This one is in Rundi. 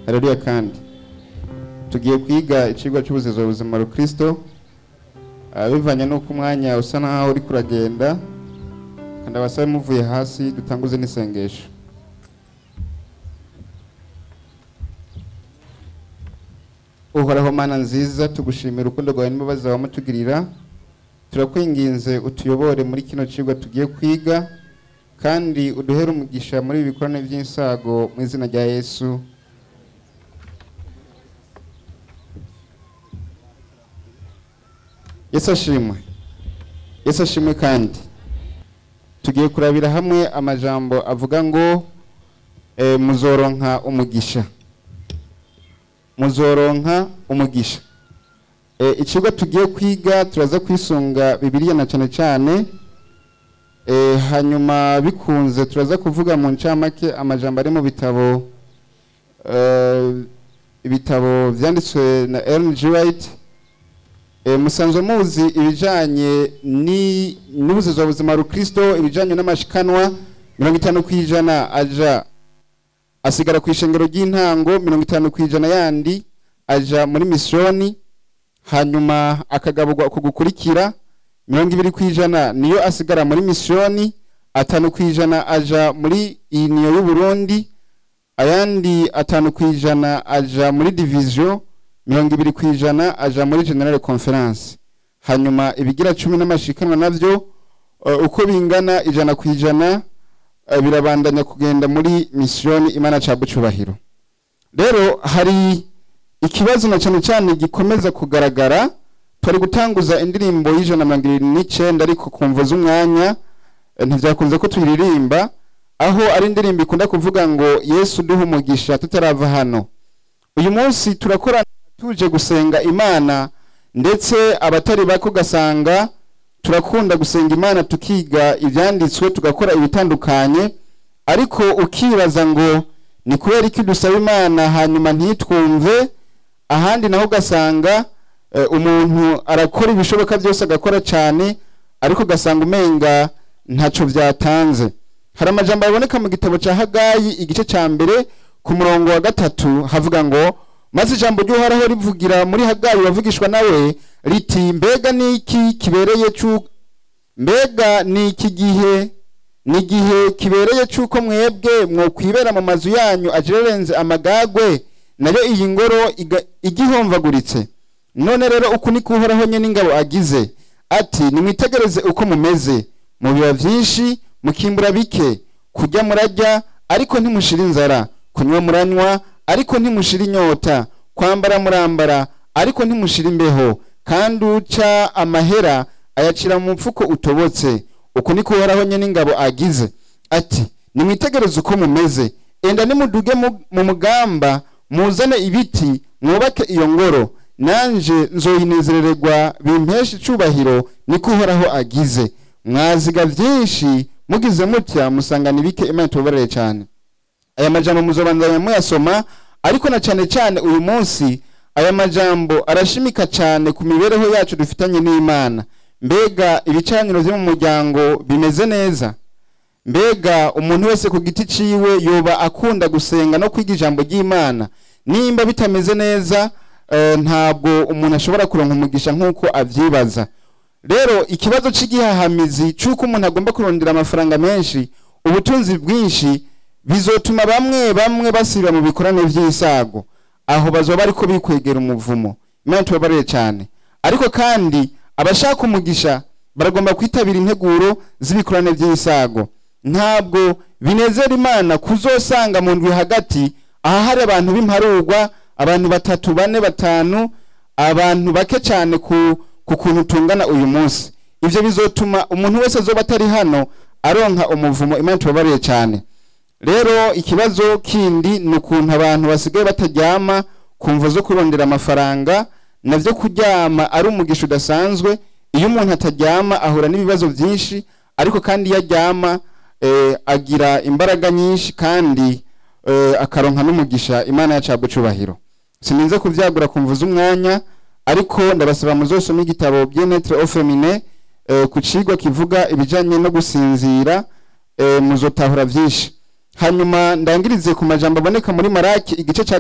haleluya kandi tugiye kwiga icigwa cy'ubuzizo buzima rukristo Ah, bivanye n'uko umwanya usa naho uri kuragenda kandi abasabe muvuye hasi dutanguze n'isengesho uhoraho mana nziza tugushimira urukundo rwawe n'imbabazi wawe mutugirira turakwinginze utuyobore muri kino cigwa tugiye kwiga kandi uduhere umugisha muri ibi bikorane by'insago mu izina rya yesu yesu ashimwe yesu ashimwe kandi tugiye kurabira hamwe amajambo avuga ngo eh, muzoronka umugisha muzoronka umugisha Eh, ikigo tugiye kwiga turaza kwisunga bibiliya na cyane cyane Eh, hanyuma bikunze turaza kuvuga mu ncamake amajambo ari mu bitabo eh, ibitabo vyanditswe na Ellen G. White Eh, musanzwe muzi ibijanye ni n'ubuzima buzima rukristo ibijanye n'amashikanwa mirongo itanu kwijana aja asigara ku ishengero ry'intango mirongo itanu kwijana yandi aja muri misiyoni hanyuma akagaburwa uku gukurikira mirongo ibiri kwijana niyo asigara muri misiyoni atanu kwijana aja muri iniyo y'uburundi ayandi atanu kwijana aja muri division mirongo ibiri kwijana aja muri general conference hanyuma ibigira cumi n'amashikanwa navyo uh, uko bingana ijana kwijana uh, birabandanya kugenda muri misiyoni imana cabwo cubahiro rero hari ikibazo na cyane cyane gikomeza kugaragara turi gutanguza indirimbo y'ijana na mirongo irindwi n'icenda ariko ku mvo z'umwanya eh, ntivyakunze ko tuyiririmba aho ari indirimbo ikunda kuvuga ngo yesu duha umugisha tutarava hano uyu munsi turakorana tuje gusenga imana ndetse abatari bake ugasanga turakunda gusenga imana tukiga ibyanditswe tugakora ibitandukanye ariko ukibaza ngo ni kubera iki dusaba imana hanyuma ntitwumve ahandi naho ugasanga eh, umuntu arakora ibishoboka byose agakora cyane ariko ugasanga umenga ntacyo byatanze hari amajambo aboneka mu gitabo cya hagayi igice cya mbere ku murongo wa gatatu havuga ngo maze ijambo ry'uhoraho rivugira muri hagayi wavugishwa nawe riti mbega ni iki kibereye cy'u mbega ni iki gihe ni igihe kibereye cy'uko mwebwe mwokwibera mu mazu yanyu ajerenze amagagwe nayo iyi ngoro iga- igihomvaguritse none rero uku ni ko uhoraho nyine ingabo agize ati nimwitegereze uko mumeze mubiba byinshi mukimbura bike kurya murarya ariko ntimushira inzara kunywa muranywa ariko ntimushira inyota kwambara murambara ariko ntimushira imbeho kandi uca amahera ayacira mu mfuko utobotse uku ni ko uhoraho nyine ingabo agize ati nimwitegereze uko mumeze enda nimuduge mu- mu mugamba muzane ibiti mwubake iyo ngoro nanje nzoyinezerererwa bimpesha icubahiro niko uhoraho agize mwaziga byinshi mugize mutya musangana ibike imana tubabarire cyane aya majambo muzobandanya muyasoma ariko na cyane cyane uyu munsi aya majambo arashimika cyane ku mibereho yacu dufitanye n'imana mbega ibicaniro byo mu muryango bimeze neza mbega umuntu wese ku giti ciwe yoba akunda gusenga no kwiga ijambo ry'imana nimba bitameze neza eh, ntabwo umuntu ashobora kuronka umugisha nk'uko avyibaza rero ikibazo c'igihahamizi c'uko umuntu agomba kurondera amafaranga menshi ubutunzi bwinshi bizotuma bamwe bamwe basiba mu bikorane vy'isago aho bazoba bariko bikwegera umuvumo imana tubabarire cyane ariko kandi abashaka umugisha baragomba kwitabira integuro z'ibikorane by'isago ntabwo binezera imana kuzosanga mu ndwi hagati aha hari abantu b'imparurwa abantu batatu bane batanu abantu bake cyane ku ku kuntu tungana uyu munsi ivyo bizotuma umuntu wese azoba atari hano aronka umuvumo imana tubabariye cyane rero ikibazo kindi ni ukuntu abantu basigaye bataryama ku mvo zo kurondera amafaranga navyo kuryama ari umugisha udasanzwe iyo umuntu ataryama ahura n'ibibazo byinshi ariko kandi iyo aryama eh, agira imbaraga nyinshi kandi eh, akaronka n'umugisha imana yacabwa cubahiro sininze kuvyagura ku mvu z'umwanya ariko ndabasaba muzosoma igitabo byenetre au femine eh, ku cigwa kivuga ibijanye no gusinzira eh, muzotahura vyinshi hanyuma ndangirize ku majambo aboneka muri maraki igice cya